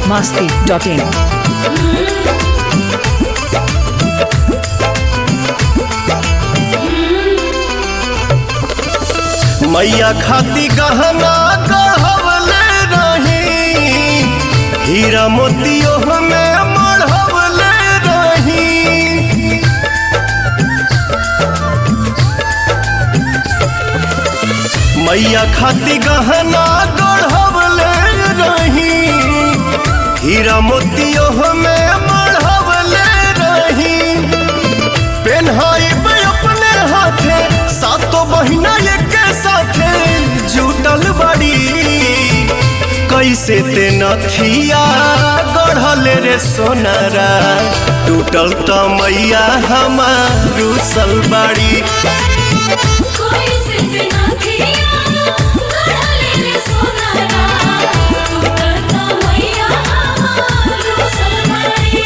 masti.in. मैया खाती गहना गढ़वले रही हीरा मोतियो में मढ़वले रही मैया खाती गहना गढ़वले रही हीरा मोतियो में मढ़वले रही पेन्हाई पे अपने हाथे सातो बहिना एक साथे जुटल बड़ी कैसे ते नथिया गढ़ल रे सोनारा टूटल त मैया हमारू सलबाड़ी कोई सिर्फ ना किया गढ़ले रे सोनारा टूटल तो मैया हमारू सलमारी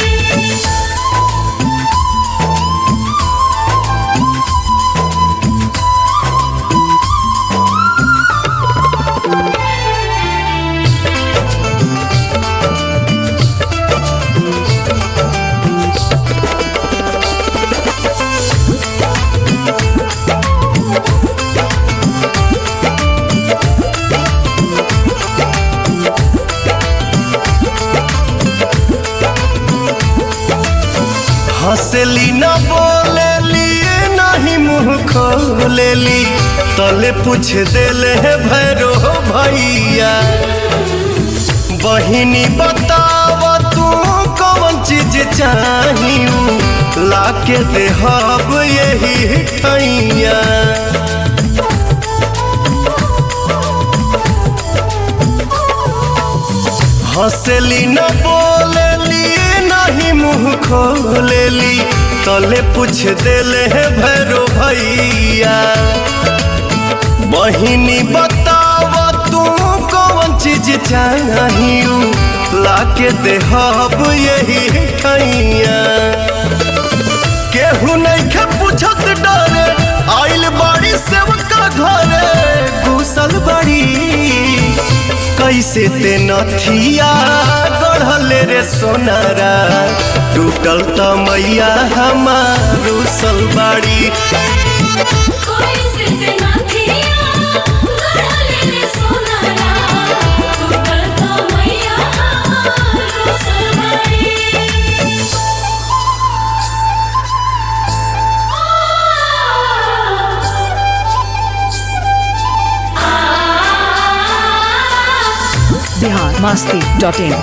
हंसली न बोलेली नहीं मुंह खोलेली तले पूछ देले है भैरो भैया बहिनी बताव तू कौन चीज चाहिए लाके देहब यही ठैया हंसली न बोलेली नहीं मुंह खोलेली तले पूछ देले है भैरो भैया बहिनी बताव तू कौन चीज चाहिए लाके देहब यही ठैया केहू नहीं के पूछत डरे आइल बाड़ी सेवका घरे घुसल बड़ी कैसे ते नथिया गढ़ल रे सोनारा टूटल त मैया हमारू सलबाड़ी कोई सिर्फ ना किया गढ़ले रे सोनारा टूटल तो मैया हमारू सलमारी Bihar masti.in.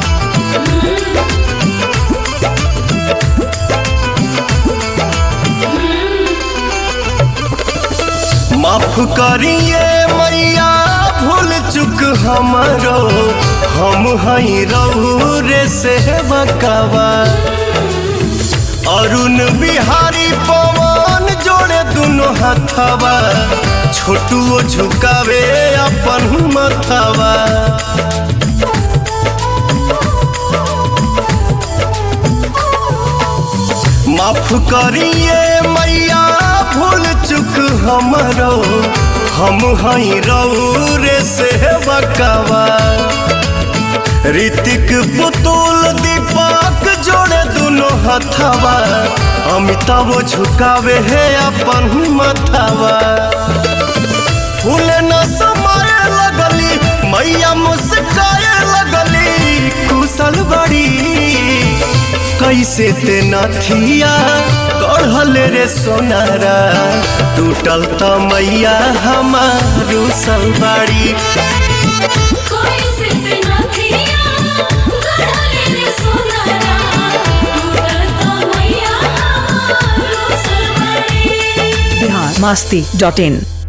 माफ करिए मैया भूल चुक हमरो हम हई रहू रे से बकावा अरुण बिहारी पवन जोड़े दुनो हथवा छोटुओ झुकावे अपन मथवा माफ करिए मैया भूल चुक हमरो हम हई रहू रे से बकावा ऋतिक पुतुल दीपक जोड़े दुनो हथवा अमिताभ झुकावे है अपन मथवा फूल न समाए लगली मैया मुस्काए लगली कुशल बड़ी कैसे ते नथिया गढ़ल रे सोनारा टूटल त मैया हमारू सलबाड़ी कोई सिर्फ ना किया गढ़ले रे सोनारा टूटल तो मैया हमारू सलमारी Bihar masti.in.